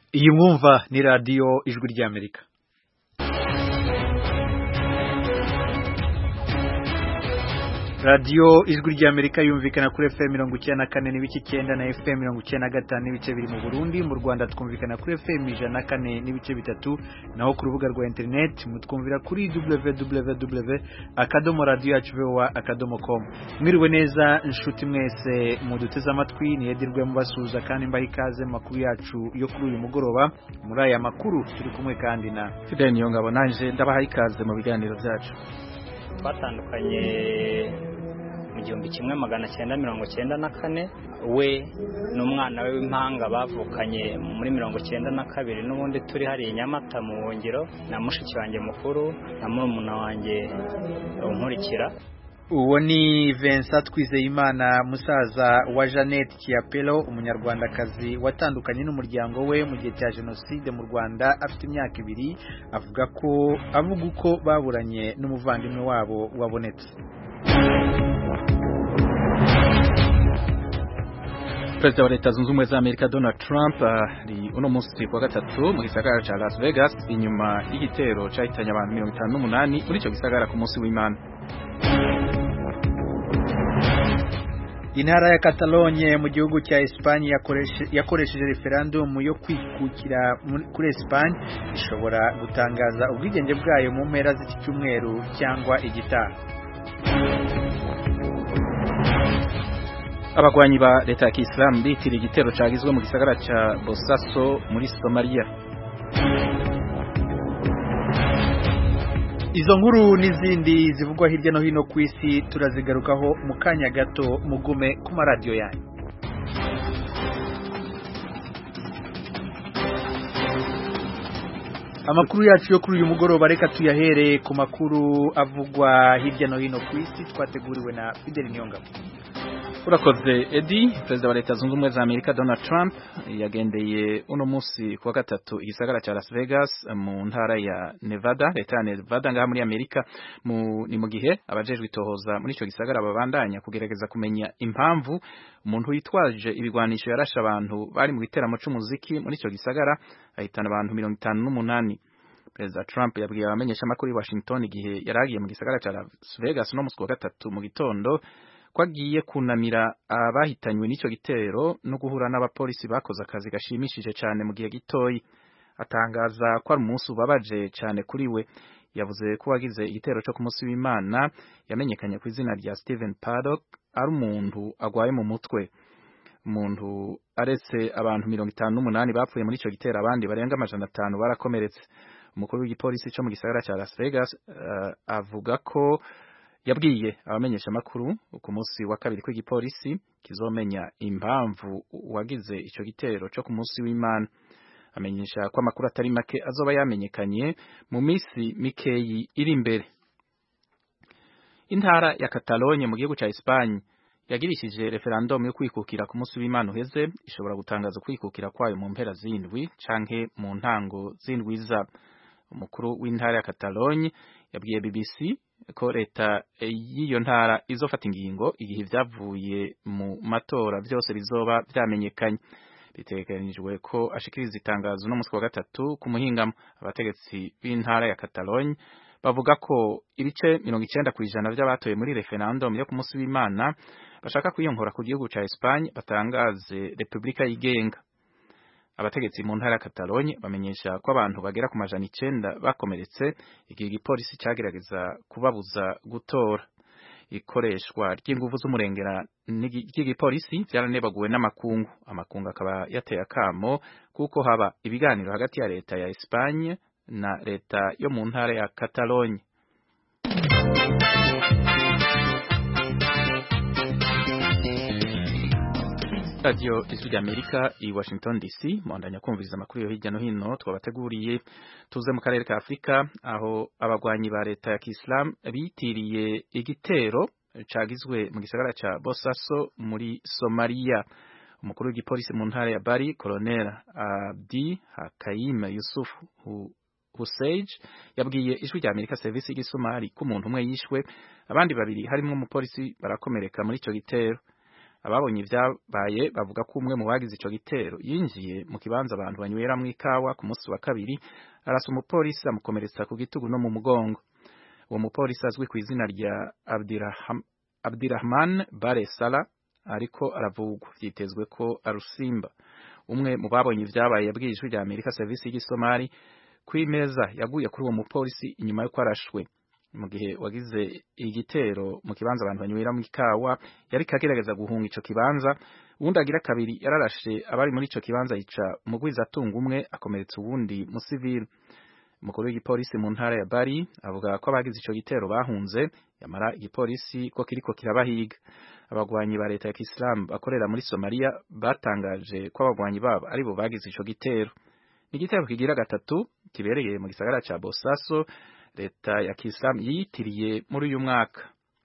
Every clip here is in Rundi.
iyi mwumva ni radiyo ijwi ry'amerika radiyo ijwi ry'amerika yumvikana kuri fm mirongo icyenda na kane n'ibice icyenda na fm mirongo icyenda na gatanu n'ibice biri mu burundi mu rwanda twumvikana kuri fm ijana na kane n'ibice bitatu naho ku rubuga rwa interineti mutwumvira kuri www akadomo radiyo yacu vowa akadomo komu mwiriwe neza inshuti mwese muduteze amatwi niyedirwe mubasuhuza kandi mbaha ikaze mu makuru yacu yo kuri uyu mugoroba muri aya makuru turi kumwe kandi na fidel niyongabo nanje ndabaha ikaze mu biganiro byacu twatandukanye mu gihumbi kimwe magana cyenda mirongo cyenda na kane we n'umwana we w'impanga bavukanye muri mirongo cyenda na kabiri n'ubundi turi hariya i nyamata mu buhungiro na mushiki wanjye mukuru na murumuna wanjye unkurikira uwo ni Vincent Twizeyimana musaza wa Jeannette Kiapelo umunyarwandakazi watandukanye n'umuryango we mu gihe cya jenoside mu Rwanda afite imyaka ibiri avuga ko avuga uko baburanye n'umuvandimwe wabo wabonetse perezida wa leta zunze ubumwe za amerika donald trump ari uno munsi kuwa gatatu mu gisagara cya las vegas inyuma y'igitero cyahitanye abantu mirongo itanu n'umunani muri icyo gisagara ku munsi w'imana intara ya Catalogne mu gihugu cya Espagne yakoresheje referendum yo kwikukira kuri Espagne ishobora gutangaza ubwigenge bwayo mu mpera z'iki cyumweru cyangwa igitaha abagwanyi ba leta ya Kisilamu bitiriye igitero cyagizwe mu gisagara cya Bosaso muri Somalia izo nkuru n'izindi zivugwa hirya no hino ku isi turazigarukaho mu kanya gato mugume ku maradiyo yanyu amakuru yacu yo kuri uyu mugoroba reka tuyahereye ku makuru avugwa hirya no hino ku isi twateguriwe na Fidel Niyongabo urakoze edi perezida wa leta zunze ubumwe za amerika donald trump yagendeye uno munsi kuwa gatatu igisagara cya las vegas mu ntara ya nevada leta ya nevada ngaha muri amerika ni mu gihe abajejwe itohoza muri icyo gisagara babandanya kugerageza kumenya impamvu umuntu witwaje ibigwanisho yarashe abantu bari mu giteramo c'umuziki muri icyo gisagara ahitana abantu mirongo itanu n'umunani perezida trump yabwiye abamenyesha amakuru i washington igihe yari agiye mu gisagara cya las vegas uno munsi kuwa gatatu mu gitondo ko agiye kunamira abahitanywe n'icyo gitero no guhura n'abapolisi bakoze akazi gashimishije cyane mu gihe gitoyi atangaza ko ari umunsi ubabaje cyane kuri we yavuze ko wagize igitero cyo ku munsi w'imana yamenyekanye ku izina rya Steven Paddock ari umuntu agwaye mu mutwe umuntu aretse abantu mirongo itanu n'umunani bapfuye muri icyo gitero abandi barenga amajana atanu barakomeretse umukuru w'igipolisi cyo mu gisagara cya Las Vegas uh, avuga ko yabwiye abamenyesha amakuru ku munsi wa kabiri kw'igipolisi kizomenya impamvu wagize icyo gitero cyo ku munsi w'imana amenyesha ko amakuru atari make azoba yamenyekanye mu minsi mikeyi iri imbere intara ya Catalogne mu gihugu cya Espagne yagirishije referendum yo kwikukira ku munsi w'imana uheze ishobora gutangaza kwikukira kwayo mu mpera z'indwi canke mu ntango z'indwi za umukuru w'intara ya Catalogne yabwiye BBC ko leta y'iyo ntara izofata ingingo igihe ibyavuye mu matora byose bizoba byamenyekanye biteganijwe ko ashikiriza itangazo no munsi wa gatatu ku muhingamo abategetsi b'intara ya Catalogne bavuga ko ibice mirongo icyenda ku ijana by'abatoye muri referendum yo ku munsi w'imana bashaka kwiyongora ku gihugu ca Espagne batangaze repubulika yigenga abategetsi mu ntara ya Catalogne bamenyesha ko abantu bagera ku majana icenda bakomeretse igihe igipolisi cagerageza kubabuza gutora ikoreshwa ry'inguvu z'umurengera ry'igipolisi byaranebaguwe n'amakungu amakungu akaba yateye akamo kuko haba ibiganiro hagati ya leta ya Espagne na leta yo mu ntara ya Catalogne radiyo ijwi ry'amerika i washington dc mwandanya kumviriza amakuru yo hirya no hino twabateguriye tuze mu karere ka afurika aho abagwanyi ba leta ya kisilamu bitiriye igitero cagizwe mu gisagara ca bosaso muri somaliya umukuru w'igipolisi mu ntara ya bari colonel abdi hakayim yusuf Hussein yabwiye ijwi rya Amerika service y'igisomali ko umuntu umwe yishwe abandi babiri harimo umupolisi barakomereka muri ico gitero ababonye ibyabaye bavuga ko umwe mu bagize ico gitero yinjiye mu kibanza abantu banyweramwo ikawa ku munsi wa kabiri arasa umupolisi amukomeretsa ku gitugu no mu mugongo uwo mupolisi azwi ku izina rya Abdiraham, Abdirahman Bare Sala ariko aravugwa vyitezwe ko arusimba umwe mu babonye ibyabaye yabwiye ijwi rya Amerika servisi y'igisomali kw'imeza yaguye kuri uwo mupolisi inyuma y'uko arashwe mu gihe wagize igitero mu kibanza abantu banyweramo ikawa yari kagerageza guhunga ico kibanza uwundi agira kabiri yararashe abari muri ico kibanza yica umugwiza atunga umwe akomeretsa uwundi musivili umukuru w'igipolisi mu ntara ya Bari avuga ko abagize ico gitero bahunze yamara igipolisi ko kiriko kirabahiga abagwanyi ba leta ya Kisilamu bakorera muri Somalia batangaje ko abagwanyi babo aribo bagize ico gitero ni igitero kigira gatatu kibereye mu gisagara ca Bosaso leta ya Kisilamu yiyitiriye muri uyu mwaka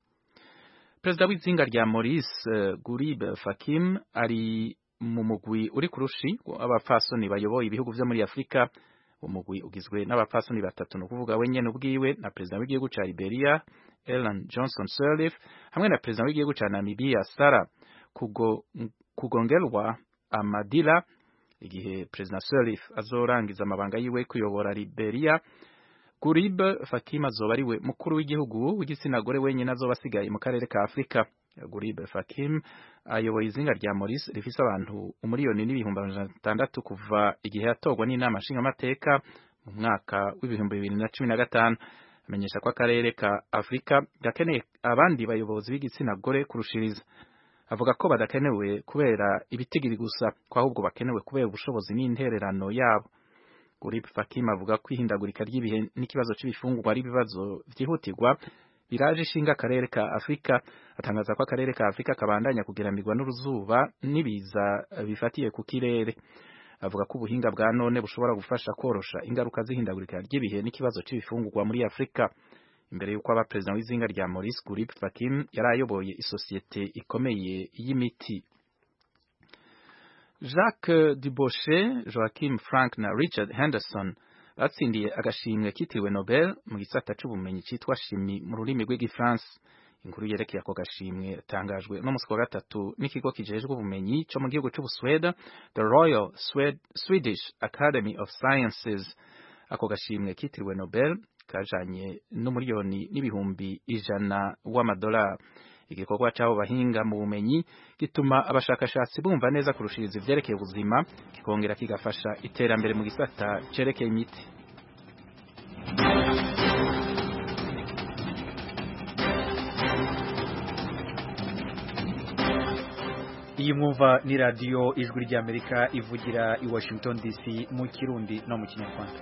Perezida w'izinga rya Maurice uh, Gurib Fakim ari mu mugwi uri kurushi abafasoni bayoboye ibihugu vyo muri Afrika umugwi ugizwe n'abapfasoni batatu no kuvuga we nyene ubwiwe na perezida w'igihugu ca Liberia Ellen Johnson Sirleaf hamwe na perezida w'igihugu ca Namibia Sarah kugo, kugongelwa Amadila igihe perezida Sirleaf azorangiza amabanga yiwe kuyobora Liberia Gurib Fakim azoba ariwe mukuru w'igihugu w'igitsina gore wenyine azoba asigaye mu karere ka Afrika Gurib Fakim ayoboye izinga rya Maurice rifise abantu umuriyoni n'ibihumbi amajana atandatu kuva igihe yatorwa n'inama nshingamateka mu mwaka w'ibihumbi bibiri na cumi na gatanu amenyesha ko akarere ka Afrika gakeneye abandi bayobozi b'igitsina gore kurushiriza avuga ko badakenewe kubera ibitigiri gusa ko ahubwo bakenewe kubera ubushobozi n'intererano yabo Gurib Fakim avuga ko ihindagurika ry'ibihe n'ikibazo c'ibifungurwa ari ibibazo vyihutirwa biraje ishinga akarere ka Afrika atangaza ko akarere ka Afrika kabandanya kugeramirwa n'uruzuba n'ibiza bifatiye ku kirere avuga ko ubuhinga bwa none bushobora gufasha korosha ingaruka z'ihindagurika ry'ibihe n'ikibazo c'ibifungurwa muri Afrika imbere y'uko aba perezida w'izinga rya Maurice Gurib Fakim yari ayoboye isosiyete ikomeye y'imiti Jacques Dubochet, Joachim Frank na Richard Henderson batsindiye agashimwe kitiriwe Nobel mu gisata c'ubumenyi citwa shimi mu rurimi rw'igifaransa inkuru yerekeye ako gashimwe yatangajwe no musi wa gatatu n'ikigo kijejwe ubumenyi co mu gihugu c'Ubusweda The Royal Swed Swedish Academy of Sciences ako gashimwe kitiriwe Nobel kajanye n'umuriyoni n'ibihumbi ijana w'amadolari igikorwa c'abo bahinga mu bumenyi gituma abashakashatsi bumva neza kurushiriza ivyerekeye ubuzima kikongera kigafasha iterambere mu gisata cerekeye imiti iyi mwumva ni radiyo ijwi ry'amerika ivugira i washington dc mu kirundi no mu kinyarwanda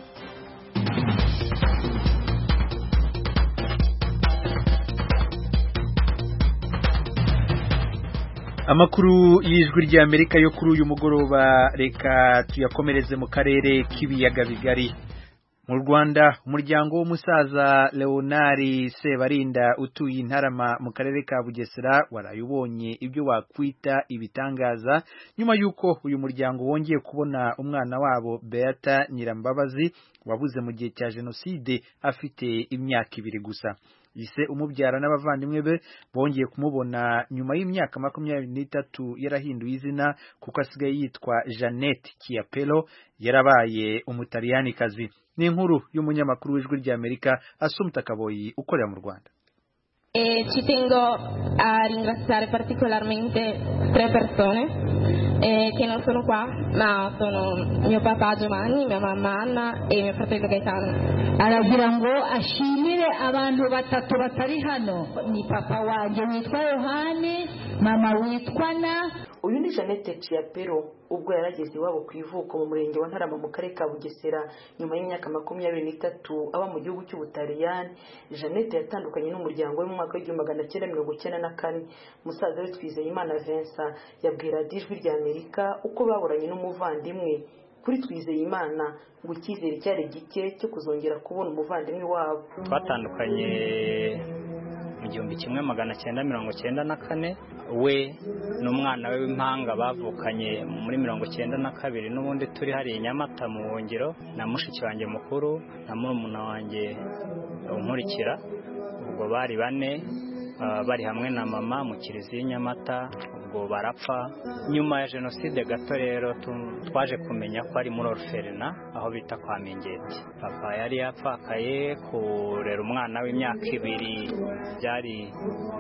amakuru y'ijwi ry'amerika yo kuri uyu mugoroba reka tuyakomereze mu karere k'ibiyaga bigari mu rwanda umuryango w'umusaza leonari sebarinda utuye intarama mu karere ka bugesera waraye ubonye ibyo wakwita ibitangaza nyuma y'uko uyu muryango wongeye kubona umwana wabo beata nyirambabazi wabuze mu gihe cya jenoside afite imyaka ibiri gusa ise umubyara n'abavandimwe be bongeye kumubona nyuma y'imyaka makumyabiri n'itatu yarahinduye izina kuko asigaye yitwa Jeannette Chiapello yarabaye umutaliyanikazi ni inkuru y'umunyamakuru w'ijwi ry'Amerika Asumta Kaboyi ukorera mu Rwanda E ci tengo a ringraziare particolarmente tre persone eh, che non sono qua, ma sono mio papà Giovanni, mia mamma Anna e mio fratello Gaetano. aragira ngo ashimire abantu batatu batari hano ni papa wanjye witwa yohani mama witwa na uyu ni jeannette ciapero ubwo yarageze iwabo ku ivuko mu murenge wa ntarama mu karere ka bugesera nyuma y'imyaka makumyabiri n'itatu aba mu gihugu cy'ubutaliyani jeannette yatandukanye n'umuryango we mu mwaka w'igihumbi magana cyenda mirongo icyenda na kane musaza we twizeyimana vincent yabwira radiyo ijwi rya amerika uko baburanye n'umuvandimwe kuri twizeyimana ngo icyizere cyari gike cyo kuzongera kubona umuvandimwe wabo twatandukanye mu gihumbi kimwe magana cyenda mirongo cyenda na kane we n'umwana we w'impanga bavukanye muri mirongo cyenda na kabiri n'ubundi turi hariya i nyamata mu buhungiro na mushiki wanjye mukuru na murumuna wanjye unkurikira ubwo bari bane bari hamwe na mama mu kiliziya nyamata ubwo barapfa nyuma ya jenoside gato rero twaje kumenya ko ari muri oruferina aho bita kwa mingeti papa yari yapfakaye kurera umwana w'imyaka ibiri byari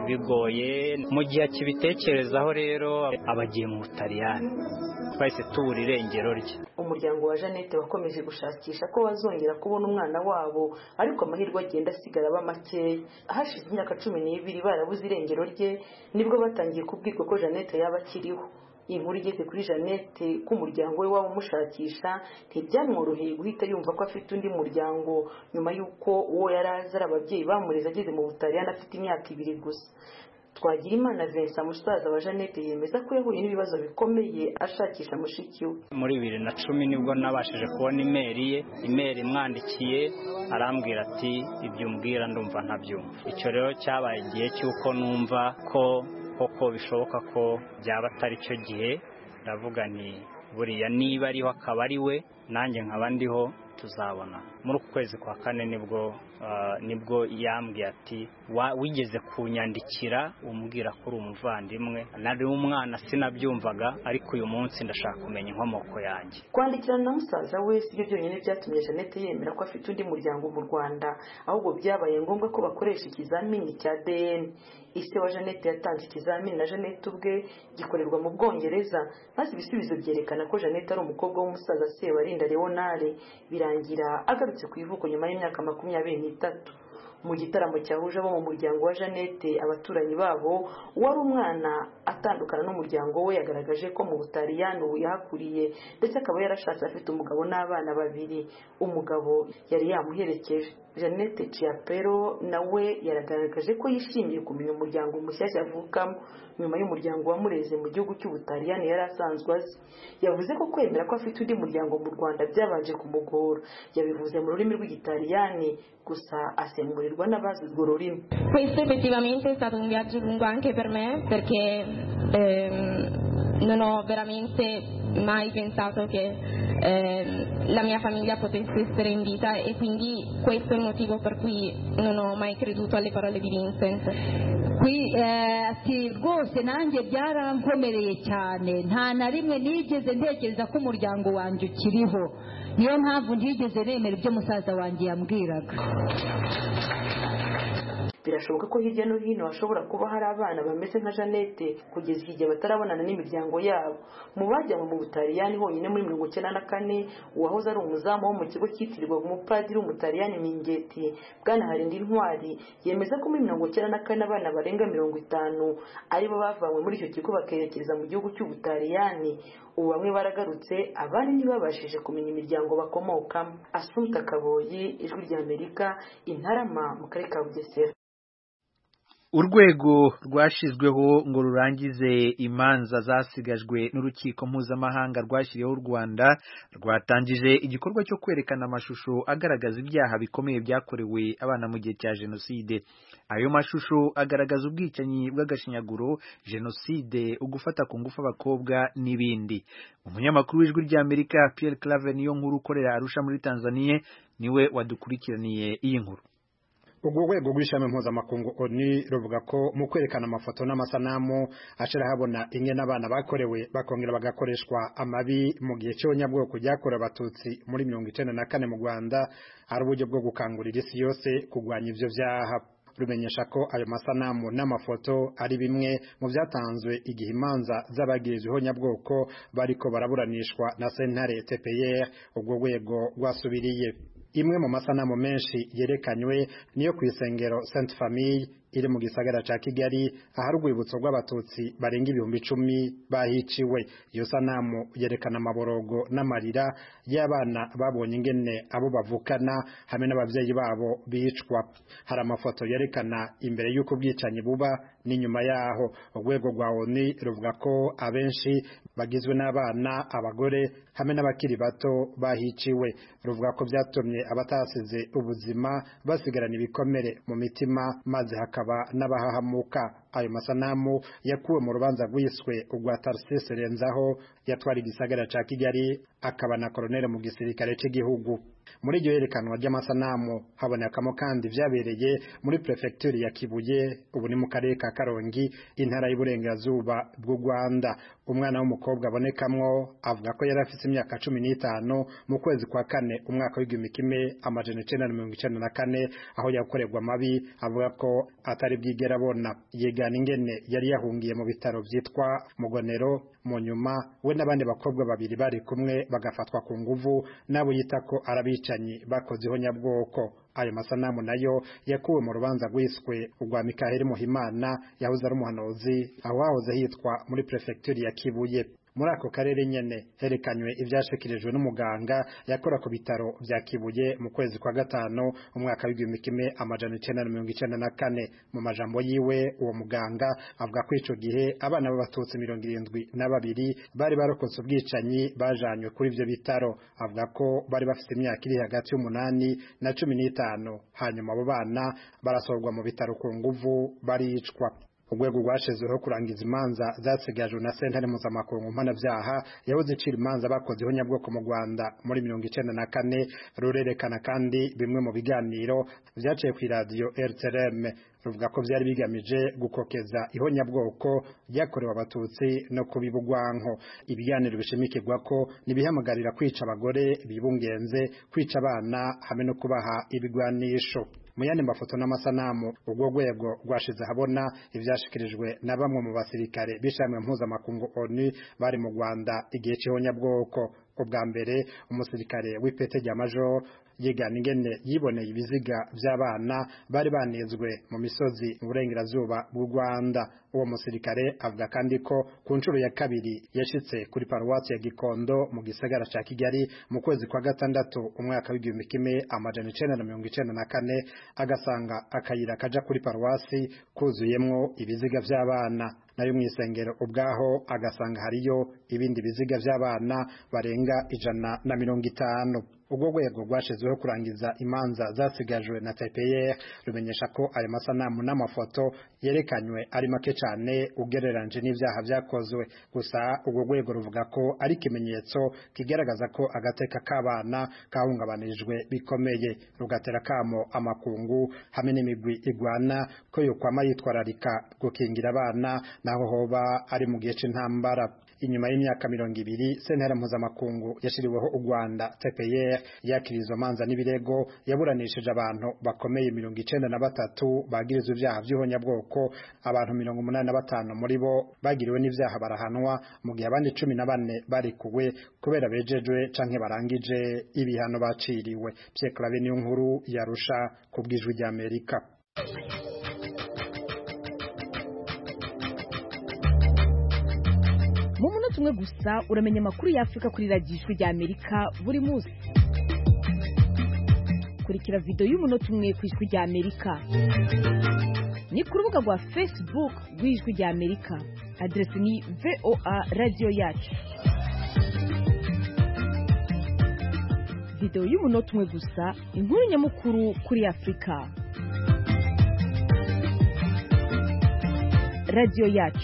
bigoye mu gihe akibitekerezaho rero abagiye mu butaliyani twahise tubura irengero rye umuryango wa jeannette wakomeje gushakisha ko bazongera kubona umwana wabo ariko amahirwe agenda asigara aba makeya hashize imyaka cumi n'ibiri barabuze irengero rye nibwo batangiye kubwirwa ko jeannette yaba akiriho iyi nkuru igeze kuri jeannette ko umuryango we waba umushakisha ntibyamworoheye guhita yumva ko afite undi muryango nyuma y'uko uwo yari azi ari ababyeyi bamureze ageze mu butaliyani afite imyaka ibiri gusa twagira imana Vincent musaza wa jeannette yemeza ko yahuye n'ibibazo bikomeye ashakisha mushiki we muri bibiri na cumi nibwo nabashije kubona imeri ye imeri imwandikiye arambwira ati ibyo umbwira ndumva ntabyumva icyo rero cyabaye igihe cy'uko numva ko koko bishoboka ko byaba atari cyo gihe ndavuga nti buriya niba ariho akaba ari we nanjye nkaba ndiho tuzabona muri uku kwezi kwa kane nibwo nibwo yambwiye ati wigeze kunyandikira umbwira ko uri umuvandimwe nari umwana sinabyumvaga ariko uyu munsi ndashaka kumenya inkomoko yanjye kwandikirana na musaza we si byo byonyine byatumye jeannette yemera ko afite undi muryango mu rwanda ahubwo byabaye ngombwa ko bakoresha ikizamini cya dn ise wa jeannette yatanze ikizamini na jeannette ubwe gikorerwa mu bwongereza maze ibisubizo byerekana ko jeannette ari umukobwa w'umusaza sebarinda leonare birangira agarutse ku ivuko nyuma y'imyaka makumyabiri n'itatu mu gitaramo cyahuje abo mu muryango wa jeannette abaturanyi babo wari umwana atandukana n'umuryango we yagaragaje ko mu butaliyani ubu yahakuriye ndetse akaba yarashatse afite umugabo n'abana babiri umugabo yari yamuherekeje jeannette ciapero nawe yaragaragaje ko yishimiye kumenya umuryango mushyashya avukamo nyuma y'umuryango wamureze mu gihugu cy'ubutaliyani yari asanzwe azi yavuze ko kwemera ko afite undi muryango mu rwanda byabanje kumugora yabivuze mu rurimi rw'igitaliyani gusa asemurirwa n'abazi urwo rurimi questo effettivamente è stato un viaggio lungo anche per me perché ehm, non ho veramente mai pensato che ehm, la mia famiglia potesse essere in vita e quindi questo è il motivo per cui non ho mai creduto alle parole di Vincent qui ati rwose nanjye byarankomereye cyane nta na rimwe nigeze ntekereza ko umuryango wanjye ukiriho niyo mpamvu ntigeze nemera ibyo musaza wanjye yambwiraga birashoboka ko hirya no hino hashobora kuba hari abana bameze nka jeannette kugeza igihe batarabonana n'imiryango yabo mu bajyanwe mu butaliyani honyine muri mirongo icyenda na kane uwahoze ari umuzamu wo mu kigo cyitirirwaga umupadiri w'umutaliyani mingeti bwana harindi intwari yemeza ko muri mirongo icyenda na kane abana barenga mirongo itanu aribo bavanywe muri icyo kigo bakerekeza mu gihugu cy'ubutaliyani ubu bamwe baragarutse abandi ntibabashije kumenya imiryango bakomokamo asunta kaboyi ijwi ry'amerika intarama mu karere ka bugesera urwego rwashyizweho ngo rurangize imanza zasigajwe n'urukiko mpuzamahanga rwashyiriyeho u rwanda rwatangije igikorwa cyo kwerekana amashusho agaragaza ibyaha bikomeye byakorewe abana mu gihe cya jenoside ayo mashusho agaragaza ubwicanyi bw'agashinyaguro jenoside ugufata ku ngufu abakobwa n'ibindi umunyamakuru w'ijwi ry'amerika Pierre Claver niyo nkuru ukorera arusha muri tanzania niwe wadukurikiraniye iyi nkuru urwo rwego rw'ishami mpuzamakungu oni ruvuga ko mu kwerekana amafoto n'amasanamu ashira habona imwe n'abana bakorewe bakongera bagakoreshwa amabi mu gihe cy'abanyabwoko ryakorewe abatutsi muri mirongo icyenda na kane mu rwanda ari uburyo bwo gukangurira isi yose kurwanya ivyo vyaha rumenyesha ko ayo masanamu n'amafoto ari bimwe mu byatanzwe igihe imanza z'abagirizweho nyabwoko bariko baraburanishwa na sentare TPR ubwo rwego rwasubiriye imwe mu masanamu menshi yerekanywe niyo ku isengero Sainte Famille iri mu gisagara ca Kigali ahari urwibutso rw'abatutsi barenga ibihumbi icumi bahiciwe iyo sanamu yerekana amaborogo n'amarira y'abana babonye ingene abo bavukana hamwe n'abavyeyi babo bicwa hari amafoto yerekana imbere y'uko ubwicanyi buba n'inyuma yaho urwego rwa ONU ruvuga ko abenshi bagizwe n'abana abagore hamwe n'abakiri bato bahiciwe ruvuga ko byatumye abatasize ubuzima basigarana ibikomere mu mitima maze hakaba n'abahahamuka ayo masanamu yakuwe mu rubanza rwiswe urwa Tarcisse Renzaho yatwara igisagara ca Kigali akaba na koloneli mu gisirikare cy'igihugu muri iryo yerekanwa ry'amasanamu habonekamo kandi vyabereye muri prefecture ya Kibuye ubu ni mu karere ka Karongi intara y'uburengerazuba bw'u Rwanda umwana w'umukobwa abonekamwo avuga ko yari afite imyaka cumi n'itanu mu kwezi kwa kane umwaka w'igihumbi kimwe amajana icenda na mirongo icenda na kane aho yakorerwa amabi avuga ko atari bwigera abona yigana ingene yari yahungiye mu bitaro vyitwa Mugonero mu nyuma we n'abandi bakobwa babiri bari kumwe bagafatwa ku nguvu n'abo yita ko arabicanyi bakoze ihonyabwoko ayo masanamu nayo yakuwe mu rubanza rwiswe urwa Mikaheli Muhimana yahoze ari umuhanuzi aho hahoze hitwa muri prefecture ya Kibuye muri ako karere nyene herekanywe ivyashikirijwe n'umuganga yakora ku bitaro vya Kibuye mu kwezi kwa gatano umwaka w'igihumbi kimwe amajana icenda na mirongo icenda na kane mu majambo yiwe uwo muganga avuga ko ico gihe abana b'abatutsi mirongo irindwi na babiri bari barokotse ubwicanyi bajanywe kuri ivyo bitaro avuga ko bari bafite imyaka iri hagati y'umunani na cumi n'itanu hanyuma abo bana barasorwa mu bitaro ku nguvu baricwa urwego rwashizeho kurangiza imanza zasigajwe na sentare mpuzamakungu mpanabyaha yahoze icira imanza bakoze ihonyabwoko mu rwanda muri mirongo icenda na kane rurerekana kandi bimwe mu biganiro vyaciye ku iradiyo rtrm ruvuga ko vyari bigamije gukokeza ihonyabwoko ryakorewe abatutsi no kubiba urwanko ibiganiro bishimikirwa ko nibihamagarira kwica abagore bibungenze kwica abana hamwe no kubaha ibigwanisho mu yandi mafoto n'amasanamu urwo rwego rwashize habona ivyashikirijwe na bamwe mu basirikare b'ishamwe mpuzamakungu ONU bari mu Rwanda igihe c'ihonyabwoko ubwa mbere umusirikare w'ipete rya major yigana ingene yiboneye ibiziga vy'abana bari banezwe mu misozi mu burengerazuba bw'u Rwanda uwo musirikare avuga kandi ko ku nshuro ya kabiri yashitse kuri paruwasi ya Gikondo mu gisagara ca Kigali mu kwezi kwa gatandatu umwaka w'igihumbi kimwe amajana icenda na mirongo icenda na kane agasanga akayira kaja kuri paruwasi kuzuyemwo ibiziga vy'abana nayo mw'isengero ubwaho agasanga hariyo ibindi biziga vy'abana barenga ijana na mirongo itanu ubwo rwego rwashizweho kurangiza imanza zasigajwe na TPR rumenyesha ko ayo masanamu n'amafoto yerekanywe ari make cyane ugereranje n'ivyaha vyakozwe gusa ubwo rwego ruvuga ko ari ikimenyetso kigaragaza ko agateka k'abana kahungabanijwe bikomeye rugatera kamo amakungu hamwe n'imigwi igwana ko yokwama yitwararika gukingira abana naho hoba ari mu gihe c'intambara inyuma y'imyaka mirongo ibiri sentare mpuzamakungu yashiriweho u Rwanda TPR yakirizwa manza n'ibirego yaburanishije abantu bakomeye mirongo icenda na batatu bagirizwa ivyaha vy'ihonyabwoko abantu mirongo umunani na batanu muri bo bagiriwe n'ivyaha barahanwa mu gihe abandi cumi na bane barikuwe kubera bejejwe canke barangije ibihano baciriwe Pierre Claver niyo nkuru yarusha ku bw'ijwi ry'Amerika mu munota umwe gusa uramenya amakuru y'afurika kuri radiyo ijwi rya amerika buri munsi kurikira videwo y'umunota umwe ku ijwi rya amerika ni ku rubuga rwa facebook rw'ijwi rya amerika aderesi ni voa radiyo yacu videwo y'umunota umwe gusa inkuru nyamukuru kuri afurika radiyo yacu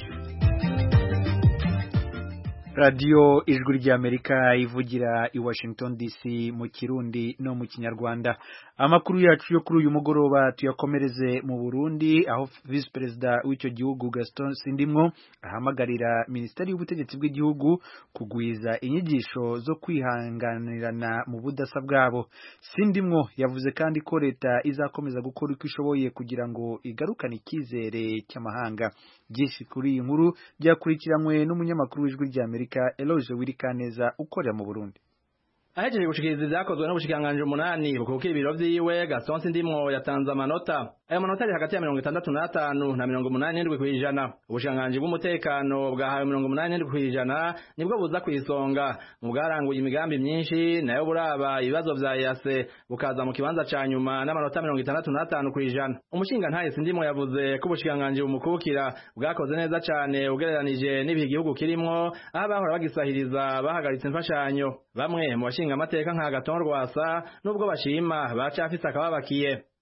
radiyo ijwi ry'amerika ivugira i washington dc mu kirundi no mu kinyarwanda amakuru yacu yo kuri uyu mugoroba tuyakomereze mu burundi aho visi perezida w'icyo gihugu gaston sindimwo ahamagarira minisiteri y'ubutegetsi bw'igihugu kugwiza inyigisho zo kwihanganirana mu budasa bwabo sindimwo yavuze kandi ko leta izakomeza gukora uko ishoboye kugira ngo igarukane icyizere cy'amahanga byinshi kuri iyi nkuru byakurikiranywe n'umunyamakuru w'ijwi ry'amerika Eloge Wirikaneza ukorera mu Burundi ahejeje gushikiriza ivyakozwe n'ubushikiranganji umunani bukukira ibiro vyiwe Gaston Sindimwo yatanze amanota ayo manota ari hagati ya mirongo itandatu n'atanu na mirongo umunani n'indwi kw'ijana ubushikiranganji bw'umutekano bwahawe mirongo umunani n'indwi kw'ijana nibwo buza kw'isonga mu bwaranguye imigambi myinshi nayo buraba ibibazo vya yase bukaza mu kibanza ca nyuma n'amanota mirongo itandatu n'atanu kw'ijana umushingantahe Sindimwo yavuze ko ubushikiranganji bumukukira bwakoze neza cane ugereranije n'ibihe igihugu kirimwo aho abahora bagisahiriza bahagaritse imfashanyo bamwe mu bashinga amateka nka Gaton Rwasa nubwo bashima bacafise akababakiye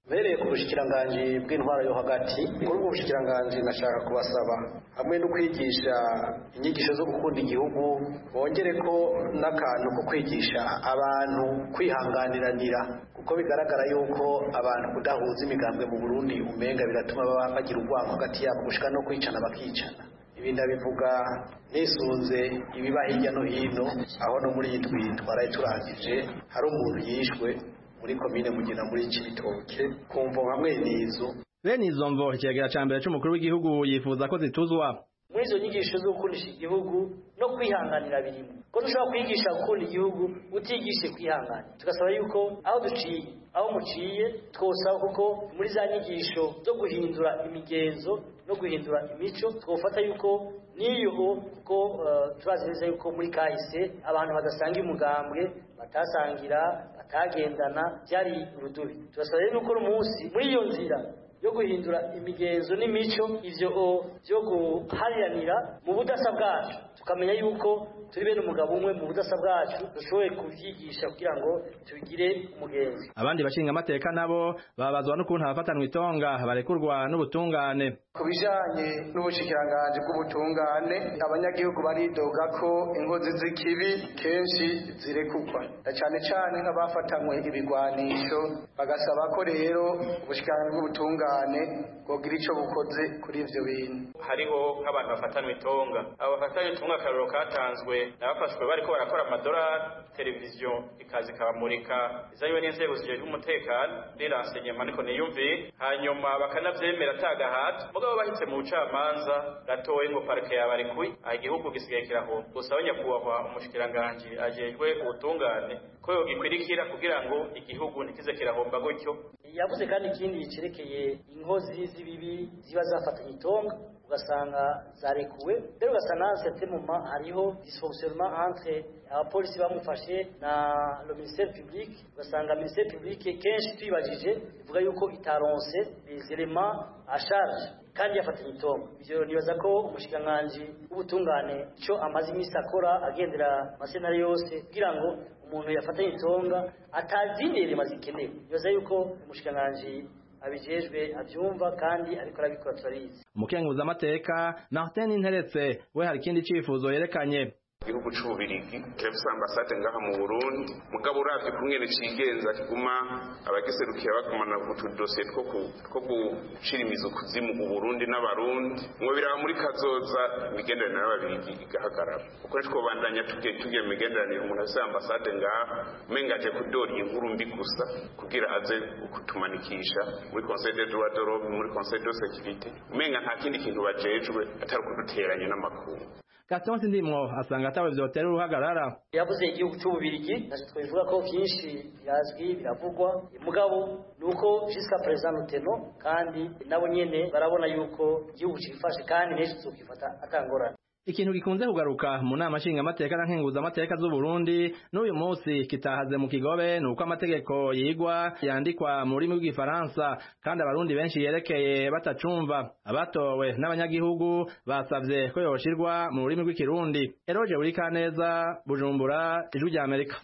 mbereye ku bushikiranganji bw'intwaro yo hagati kuri ubwo bushikiranganji nashaka kubasaba hamwe no kwigisha inyigisho zo gukunda igihugu bongere ko n'akantu ko kwigisha abantu kwihanganiranira kuko bigaragara yuko abantu kudahuza imigambwe mu Burundi umenga biratuma baba bagira urwango hagati yabo gushika no kwicana bakicana ibi ndabivuga nisunze ibiba hirya no hino aho no muri iyi twiri twaraye turangije hari umuntu yishwe muri komine mugina muri Cibitoke kumvo hamwe nizo bene izo mvo ikigega ca mbere c'umukuru w'igihugu yifuza ko zituzwa muri izo nyigisho zo gukundisha igihugu no kwihanganira birimo ko dushobora kwigisha gukunda igihugu utigishe kwihangana tugasaba yuko aho duciye aho muciye twosaba kuko muri za nyigisho zo guhindura imigenzo no guhindura imico twofata yuko n'iyo kuko turazi neza yuko muri kahise abantu badasanga umugambwe batasangira batagendana byari urudubi turasaba rero nuko umunsi muri iyo nzira yo guhindura imigenzo n'imico ivyo byo guhariranira mu budasa bwacu tukamenya yuko turi bene umugabo umwe mu budasa bwacu dushoboye kuvyigisha kugira ngo tugire umugenzi abandi bashinga amateka nabo babazwa n'ukuntu abafatanwa itonga barekurwa n'ubutungane ku bijanye n'ubushikiranganji bw'ubutungane abanyagihugu baridoga ko ingozi z'ikibi kenshi zirekurwa na cane cane nk'abafatanywe ibigwanisho bagasaba ko rero ubushikiranganji bw'ubutungane bwogira ico bukoze kuri ivyo bintu hariho nk'abantu bafatanwa itonga abo bafatanwa itonga akarorero katanzwe nabafashwe bariko barakora amadolari televiziyo ikaza ikabamurika izanywe n'inzego zijejwe umutekano riransenyema niko niyumviye hanyuma bakanavyemera atagahato mugabo bahitse mu bucamanza gatoye ngo parike yabarekuye aha igihugu gisigaye kirahomba gusa nyakubahwa umushikiranganji ajejwe ubutungane ko yogikwirikira kugira ngo igihugu ntikize kirahomba gutyo yavuze kandi ikindi cerekeye inkozi z'ibibi ziba zafatanye itonga ugasanga zarekuwe rero ugasanga certains moments hariho dysfonctionnement entre abapolisi bamufashe na le ministère public ugasanga ministère public kenshi twibajije ivuga yuko itaronse les éléments à charge kandi yafatanye itongo ivyo nibaza ko umushikiranganji w'ubutungane ico amaze iminsi akora agendera amasenari yose kugira ngo umuntu yafatanye itonga atazindi mazikenewe nibaza yuko umushikiranganji abijejwe abyumva kandi ariko arabikora turabizi umukenguza amateka Martin Interetse we hari ikindi cifuzo yerekanye igihugu c'ububirigi kirafise ambasade ngaha mu Burundi mugabo uravye kungene cigenza kiguma abagiserukira bagumana utudosiye two two gushira imizo kuzimu u Burundi n'abarundi ngo biraba muri kazoza imigenderanire n'ababirigi igahagarara kuko ntitwobandanya tugiye tugiye mu migenderanire umuntu afise ambasade ngaha umenga aje kudora inkuru mbi gusa kugira aze kutumanikisha muri conseil des droits de l'homme muri conseil de sécurité umenga nta kindi kintu bajejwe atari kuduteranya n'amakungu Gaston Sindimwo asanga atawe vyotera uruhagarara yavuze igihugu cy'ububirigi naje twivuga ko byinshi birazwi biravugwa mugabo nuko jusqu'à présent nuteno kandi nabo nyene barabona yuko igihugu cifashe kandi n'ejo tuzokifata atangorana ikintu gikunze kugaruka mu nama nshinga amateka na nkenguza amateka z'u Burundi n'uyu munsi kitahaze mu kigobe nuko amategeko yigwa yandikwa mu rurimi rw'igifaransa kandi abarundi benshi yerekeye batacumva abatowe n'abanyagihugu basavye ko yoshirwa mu rurimi rw'ikirundi Eroje Burikaneza Bujumbura ijwi rya Amerika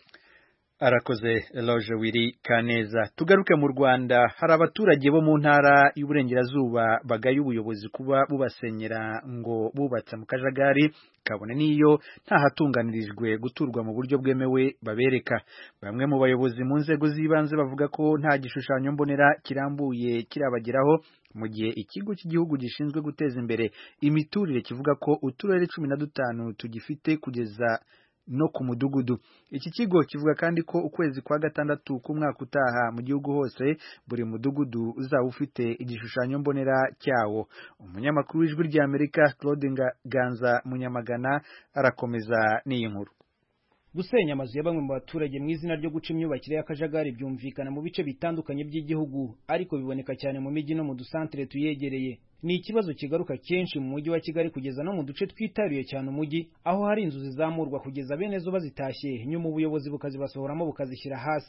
arakoze Eloge Wiri Kaneza tugaruke mu Rwanda hari abaturage bo mu ntara y'uburengerazuba bagaye ubuyobozi kuba bubasenyera ngo bubatse mu kajagari kabone niyo nta hatunganirijwe guturwa mu buryo bwemewe babereka bamwe mu bayobozi mu nzego z'ibanze bavuga ko nta gishushanyo mbonera kirambuye kirabageraho mu gihe ikigo cy'igihugu gishinzwe guteza imbere imiturire kivuga ko uturere cumi na dutanu tugifite kugeza no ku mudugudu iki kigo kivuga kandi ko ukwezi kwa gatandatu k'umwaka utaha mu gihugu hose buri mudugudu uzaba ufite igishushanyo mbonera cyawo umunyamakuru w'ijwi ry'Amerika Claude Ganza Munyamagana arakomeza n'iyi nkuru gusenya amazu ya bamwe mu baturage mu izina ryo guca imyubakire y'akajagari byumvikana mu bice bitandukanye by'igihugu ariko biboneka cyane mu mijyi no mu dusantere tuyegereye ni ikibazo kigaruka kenshi mu mujyi wa Kigali kugeza no mu duce twitaruye cyane umujyi aho hari inzu zizamurwa kugeza bene zo bazitashye nyuma ubuyobozi bukazibasohoramo bukazishyira hasi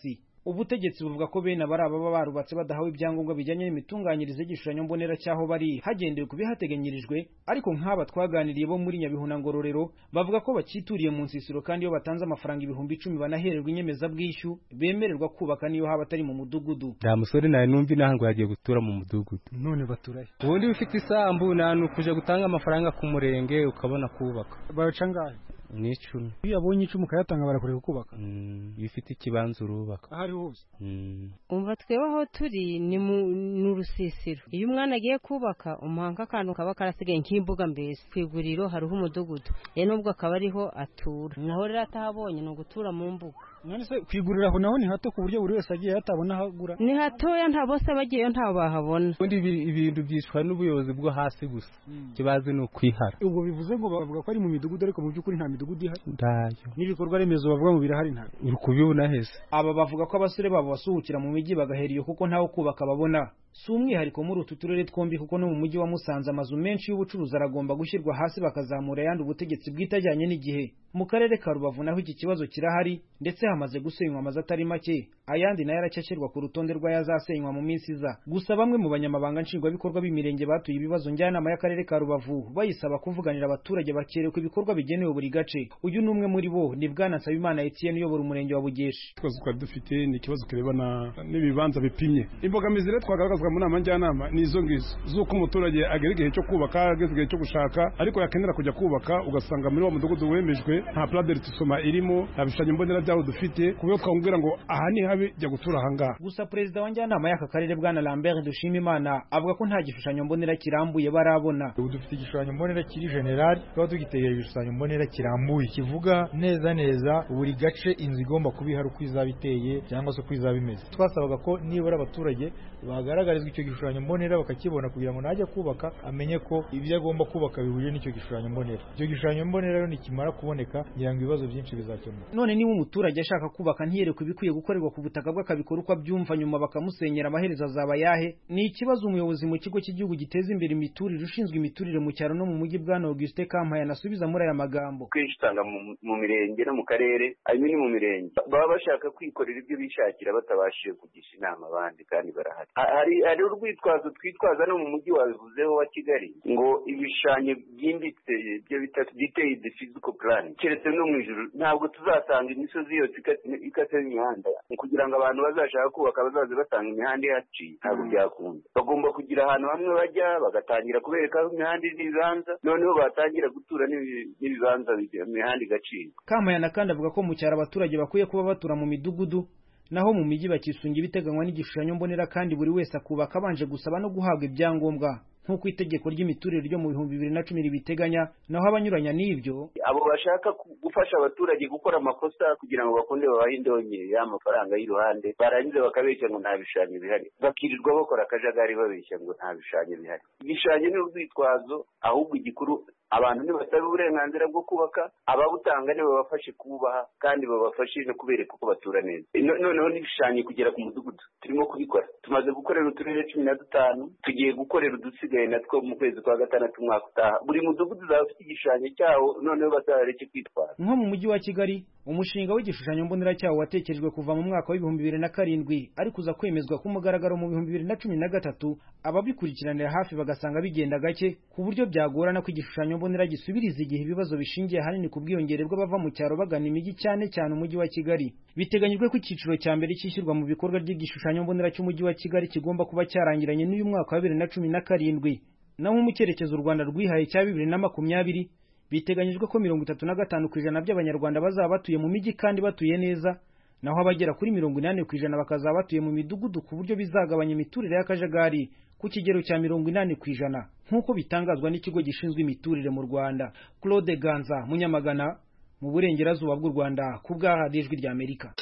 ubutegetsi buvuga ko bene abari ababa barubatse badahawe ibyangombwa bijyanye n'imitunganyirize y'igishushanyo mbonera cy'aho bari hagendewe ku bihateganyirijwe ariko nk'aba twaganiriye bo muri Nyabihuna Ngororero bavuga ko bakituriye mu nsisiro kandi iyo batanze amafaranga ibihumbi icumi banahererwa inyemezabwishyu bemererwa kubaka niyo haba atari mu mudugudu nta musore nawe numva inaha ngo yagiye gutura mu mudugudu none baturahe ubundi ufite isambu nta nukuja gutanga amafaranga ku murenge ukabona kubaka baca ngahe ni icumi iyo abonye icumi ukayatanga barakureka kubaka iyo ufite ikibanza urubaka aho ari hose umva twewe aho turi ni mu rusisiro iyo umwana agiye kubaka umuhanga akantu kaba karasigaye nk'imbuga mbese ku iguriro hariho umudugudu ye nubwo akaba ariho atura naho rero atahabonye ni ugutura mu mbuga none se kwigurira aho naho ni hato ku buryo buri wese agiye hatabona aho agura ni hatoya nta bose bagiyeyo ntaho bahabona ubundi ibintu byicwa n'ubuyobozi bwo hasi gusa ikibazo ni ukwihara ubwo bivuze ngo bavuga ko ari mu midugudu ariko mu by'ukuri nta midugudu ihari ndayo n'ibikorwa remezo bavuga ngo birahari nta uri kubibona hese aba bavuga ko abasore babo basuhukira mu mijyi bagahera iyo kuko ntaho kubaka babona si umwihariko muri utu turere twombi kuko no mu mujyi wa Musanze amazu menshi y'ubucuruzi aragomba gushyirwa hasi bakazamura ayandi ubutegetsi bwitajyanye n'igihe mu karere ka Rubavu naho iki kibazo kirahari ndetse hamaze gusenywa amazu atari make ayandi nayo aracyashyirwa ku rutonde rw'ayazasenywa mu minsi iza gusa bamwe mu banyamabanga nshingwabikorwa b'imirenge batuye ibibazo njyanama y'akarere ka Rubavu bayisaba kuvuganira abaturage bakerekwa ibikorwa bigenewe buri gace uyu ni umwe muri bo ni bwana Nsabimana Etienne uyobora umurenge wa Bugeshi ikibazo twari dufite ni ikibazo kirebana n'ibibanza bipimye imbogamizi rero twagaragazwa mu nama njyanama ni izo ngizo z'uko umuturage agera igihe cyo kubaka ageze igihe cyo gushaka ariko yakenera kujya kubaka ugasanga muri wa mudugudu wemejwe nta pladeri tusoma irimo nta bishushanyo mbonera byaho dufite ku buryo twamubwira ngo aha ni habi jya gutura aha ngaha gusa perezida wa njyanama y'aka karere bwana Lambert Dushimimana avuga ko nta gishushanyo mbonera kirambuye barabona ubu dufite igishushanyo mbonera kiri general tukaba tugitegera igishushanyo mbonera kirambuye kivuga neza neza buri gace inzu igomba kuba ihari uko izaba iteye cyangwa se uko izaba imeze twasabaga ko nibura abaturage bagaragarizwa icyo gishushanyo mbonera bakakibona kugira ngo najya kubaka amenye ko ibyo agomba kubaka bihuje n'icyo gishushanyo mbonera icyo gishushanyo mbonera rero nikimara kuboneka ngira ngo ibibazo byinshi bizakemuka none niba umuturage ashaka kubaka ntiyerekwe ibikwiye gukorerwa ku butaka bwe akabikora uko abyumva nyuma bakamusenyera amaherezo azaba yahe ni ikibazo umuyobozi mu kigo cy'igihugu giteza imbere imiturire ushinzwe imiturire mu cyaro no mu mujyi bwana Auguste Kampaya anasubiza muri aya magambo kenshi usanga mu mirenge no mu karere harimo ni mu mirenge baba bashaka kwikorera ibyo bishakira batabashije kugisha inama abandi kandi barahari hari hari urwitwazo twitwaza no mu mujyi wabivuzeho wa kigali ngo ibishushanyo byimbitse ibyo bita detailed physical plan keretse no mu ijuru ntabwo tuzasanga imisozi yose ikase imihanda kugira ngo abantu bazashaka kubaka bazaze basanga imihanda ihaciye ntabwo byakunda bagomba kugira ahantu hamwe bajya bagatangira kubereka aho imihanda n'ibibanza noneho batangira gutura n'ibibanza imihanda igacika kamayana kandi avuga ko mu cyaro abaturage bakwiye kuba batura mu midugudu naho mu mijyi bakisunga ibiteganywa n'igishushanyo mbonera kandi buri wese akubaka abanje gusaba no guhabwa ibyangombwa nk'uko itegeko ry'imiturire ryo mu bihumbi bibiri na cumi ribiteganya naho abanyuranya n'ibyo abo bashaka gufasha abaturage gukora amakosa kugira ngo bakunde babahe indonke y'amafaranga y'iruhande barangiza bakabeshya ngo nta bishushanyo bihari bakirirwa bakora akajagari babeshya ngo nta bishushanyo bihari ibishushanyo ni urwitwazo ahubwo igikuru abantu ntibasaba uburenganzira bwo kubaka ababutanga ntibabafashe kubaha kandi babafashe no kubereka uko batura neza noneho n'ibishushanyo kugera ku mudugudu turimo kubikora tumaze gukorera uturere cumi na dutanu tugiye gukorera udusigaye natwo mu kwezi kwa gatandatu umwaka utaha buri mudugudu uzaba ufite igishushanyo cyawo noneho bazareke kwitwara nko mu mujyi wa kigali umushinga w'igishushanyo mbonera cyawo watekerejwe kuva mu mwaka w'ibihumbi bibiri na karindwi ariko uza kwemezwa ku mugaragaro mu bihumbi bibiri na cumi na gatatu ababikurikiranira hafi bagasanga bigenda gake ku buryo byagorana ko igishushanyo mbonera gisubiriza igihe ibibazo bishingiye ahanini ku bwiyongere bw'abava mu cyaro bagana imijyi cyane cyane umujyi wa kigali biteganyijwe ko icyiciro cya mbere cyishyurwa mu bikorwa ry'igishushanyo mbonera cy'umujyi wa kigali kigomba kuba cyarangiranye n'uyu mwaka wa bibiri na cumi na karindwi naho mu cyerekezo u rwanda rwihaye cya bibiri na makumyabiri biteganyijwe ko mirongo itatu na gatanu ku ijana by'abanyarwanda bazaba batuye mu mijyi kandi batuye neza naho abagera kuri mirongo inani ku ijana bakazaba batuye mu midugudu ku buryo bizagabanya imiturire y'akajagari ku kigero cya mirongo inani ku ijana nk'uko bitangazwa n'ikigo gishinzwe imiturire mu rwanda claude ganza munyamagana mu burengerazuba bw'u rwanda ku bw'ahadi ijwi ry'amerika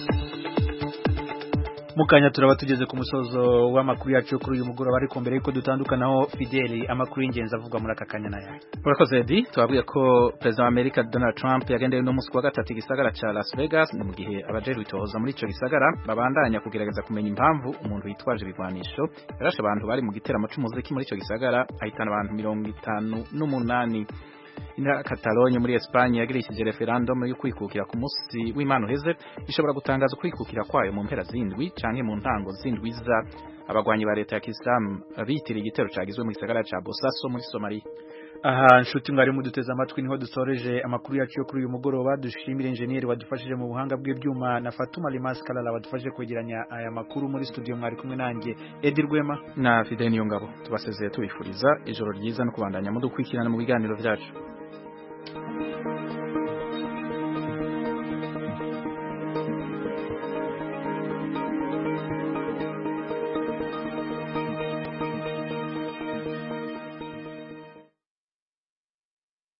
mukanya turaba tugeze ku musozo w'amakuru yacu kuri uyu mugoroba ariko mbere yuko dutandukanaho Fideli amakuru y'ingenzi avugwa muri aka kanya nayo urakoze Edi twabwiye ko perezida wa Amerika Donald Trump yagendeye no musi wa gatatu igisagara ca Las Vegas ni mu gihe abajejwe itohoza muri ico gisagara babandanya kugerageza kumenya impamvu umuntu witwaje ibigwanisho yarashe abantu bari mu giteramo c'umuziki muri ico gisagara ahitana abantu mirongo itanu n'umunani intara Catalogne muri Espagne yagirishije referendum yo kwikukira ku munsi w'Imana uheze ishobora gutangaza kwikukira kwayo mu mpera zindwi canke mu ntango zindwi za abagwanyi ba leta ya Islam bitiriye igitero cagizwe mu gisagara ca Bosaso muri Somalia aha nshuti mwari muduteze amatwi niho dusoreje amakuru yacu yo kuri uyu mugoroba dushimire enjeniyeri wadufashije mu buhanga bw'ibyuma na Fatuma Limas Kalala wadufashije kwegeranya aya makuru muri studio mwari kumwe nanjye Edi Rwema na Fidel Niyongabo tubasezeye tubifuriza ijoro ryiza no kubandanya mudukwikirana mu biganiro byacu